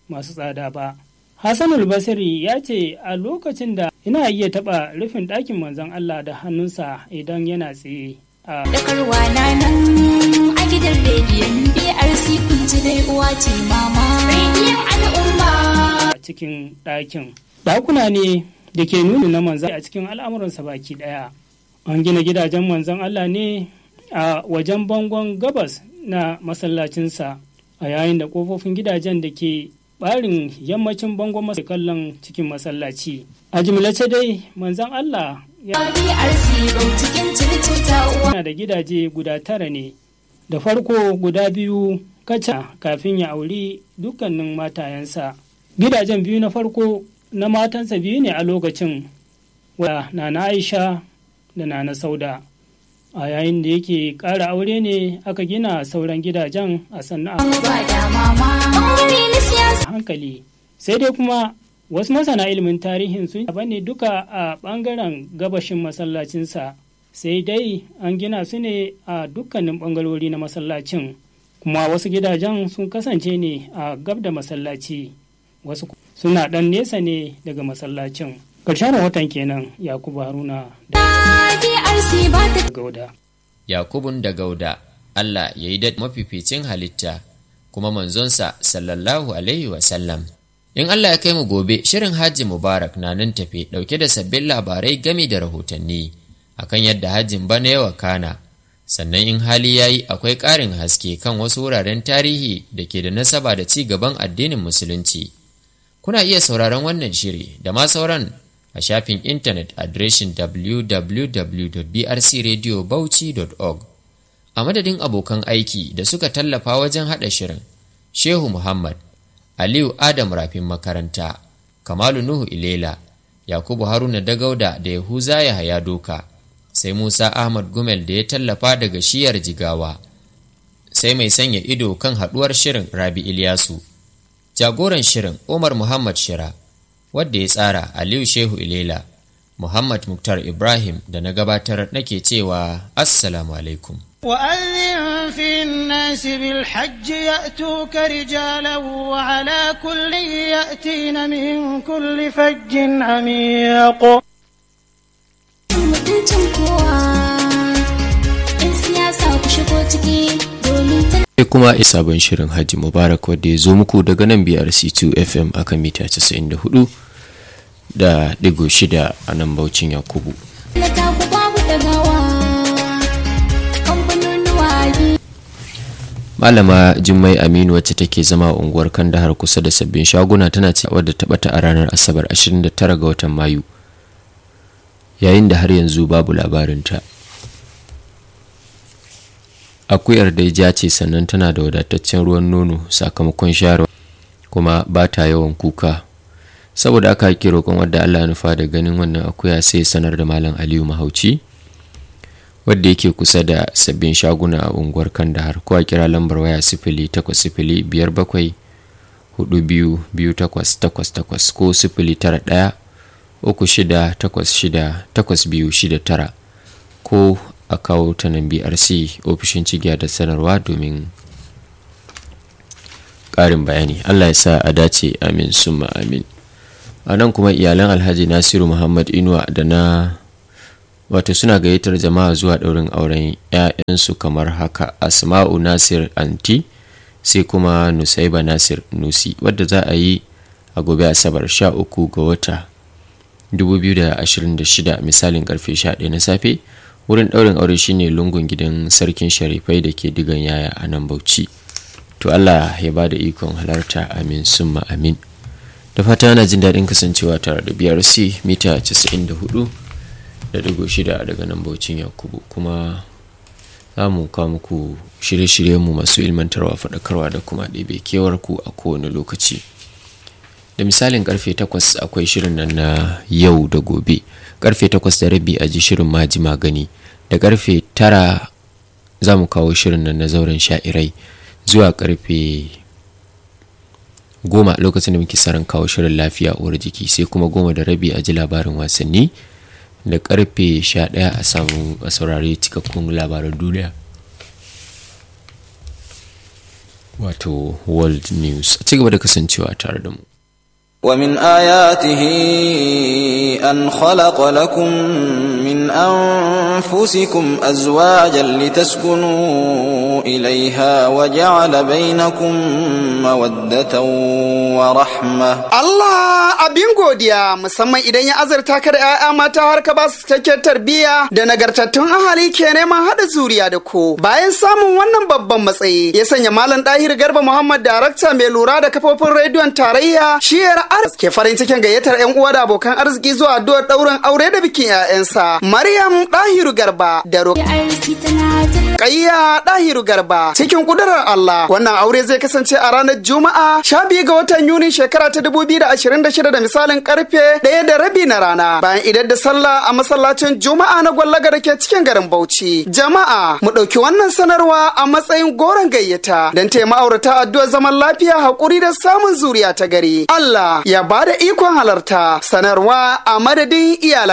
masu tsada ba. Hassanul Basiri ya ce a lokacin da ina iya taɓa rufin ɗakin manzon Allah da hannunsa idan yana tsaye. a Dakarwa na nan a gidan rediyon BRC kun ji dai uwa ce mama. Rediyon al'umma. cikin ɗakin. Ɗakuna ne da ke nuni na manzan a cikin al'amuransa baki ɗaya. An gina gidajen manzon Allah ne a wajen bangon gabas na masallacinsa a yayin da ƙofofin gidajen da ke ɓarin yammacin bangon masa kallon cikin masallaci. A jimlace dai manzon Allah ya BRC bau cikin circuta uwa. yana da gidaje guda tara ne da farko guda biyu kaca kafin ya auri dukkanin matayensa gidajen biyu na farko na matansa biyu ne a lokacin wa nana aisha da nana sauda a yayin da yake ƙara aure ne aka gina sauran gidajen a sannan a Ba da mama. Ɓangare na siyasa. hankali sai dai kuma wasu masana ilimin tarihin sun yaba ne duka a ɓangaren gabashin masallacinsa sai dai an gina su ne a dukkanin ɓangarori na masallacin kuma wasu gidajen sun kasance ne a gab da masallaci wasu ku- suna ɗan nesa ne daga masallacin ƙarshen rahoton kenan yakubu haruna da BRC ba ta gauda Yakubun da Gauda, Allah ya yi da mafificin halitta, kuma manzonsa sallallahu Alaihi wasallam. In Allah ya kai mu gobe, shirin Hajji Mubarak na nan tafe ɗauke da sabbin labarai gami da rahotanni akan yadda hajjin bana yawa kana. Sannan in hali ya yi akwai ƙarin haske kan wasu wuraren tarihi da ke da nasaba da ci gaban addinin Musulunci. Kuna iya sauraron wannan shiri da ma sauran a shafin intanet adireshin www.brcradiobauchi.org a madadin abokan aiki da suka tallafa wajen haɗa shirin shehu muhammad aliyu adam rafin makaranta kamalu nuhu ilela yakubu haruna dagauda da yahuza yahaya doka sai musa ahmad gumel da ya tallafa daga shiyar jigawa sai mai sanya ido kan haɗuwar shirin rabi ilyasu jagoran shirin umar muhammad shira wadda ya tsara aliyu shehu ilela muhammad muktar ibrahim da na gabatar nake cewa assalamu alaikum وأذن في الناس بالحج يأتوك رجالا وعلى كل يأتين من كل فج عميق mutuncin kowa. 'Yan siyasa ku shigo ciki domin ta sai kuma a sabon shirin hajji mubarak wadda ya zo muku daga nan brc2 fm akan mita 94 da digo shida a nan baucin yakubu tallata ku babu dagawa. Kamfanonuwa biyu. malama jummai aminu wacce take zama a unguwar kandahar kusa da sabbin shaguna tana ci wadda ta bata a ranar asabar 29 ga watan mayu yayin da har yanzu babu labarinta akuyar dai ja ce sannan tana da wadataccen ruwan nono sakamakon shayarwa kuma ba ta yawan kuka saboda aka ake roƙon wadda allah ya nufa da ganin wannan akuya sai sanar da malam aliyu mahauci wadda yake kusa da sabbin shaguna a unguwar kandahar ko a kira lambar waya sifili takwas sifili biyar bakwai hudu biyu biyu takwas takwas takwas ko sifili tara ɗaya uku shida takwas shida takwas biyu shida tara ko a kawo ta nan brc ofishin cigiya da sanarwa domin ƙarin bayani allah ya sa a dace amin summa amin a nan kuma iyalan alhaji nasiru muhammad inuwa da na wato suna gayyatar jama'a zuwa ɗaurin auren 'ya'yansu kamar haka asma'u nasir anti sai kuma nusaiba nasir nusi wadda za a yi a gobe asabar 13 ga wata 2026 misalin karfe 11 na safe wurin ɗaurin aure shine lungun gidan sarkin sharifai da ke digan yaya a nan bauchi to allah ya ba da ikon halarta amin summa amin da fata ana jin daɗin kasancewa tare da brc mita 94 da digo shida daga nan baucin yakubu kuma za mu kawo muku shirye-shiryenmu masu ilmantarwa faɗakarwa da kuma ɗebe kewar ku a kowane lokaci da misalin karfe 8 akwai shirin nan na yau da gobe karfe 8 da rabi a ji shirin maji magani da karfe 9 za mu kawo shirin nan na zauren sha'irai zuwa karfe goma lokacin da muke saran kawo shirin lafiya uwar jiki sai kuma goma da rabi a ji labarin wasanni da karfe 11 a samu a saurari cikakkun labaran duniya wato world news a ci gaba da kasancewa tare da mu ومن آياته أن خلق لكم من أنفسكم أزواجا لتسكنوا إليها وجعل بينكم مودة ورحمة Allah abin godiya musamman idan ya azurta ka da 'ya'ya mata har ka ba su cikakken tarbiyya da nagartattun ahali ke neman haɗa zuriya da ku. Bayan samun wannan babban matsayi ya sanya Malam Dahir Garba Muhammad darakta mai lura da kafofin rediyon tarayya shiyar Aras ke farin cikin gayyatar 'yan uwa da abokan arziki zuwa addu'ar ɗaurin aure da bikin 'ya'yansa. Maryam Dahiru Garba da Rukayya Dahiru Garba cikin kudurar Allah wannan aure zai kasance a ranar Juma'a sha biyu ga watan Yuni shekara ta dubu biyu da ashirin da shida da misalin karfe ɗaya da rabi na rana bayan idar da sallah a masallacin Juma'a na gwallaga da ke cikin garin Bauchi. Jama'a mu ɗauki wannan sanarwa a matsayin goron gayyata don taya ma'aurata addu'ar zaman lafiya haƙuri da samun zuriya ta gari. Allah ya ba da ikon halarta sanarwa a madadin iyalan.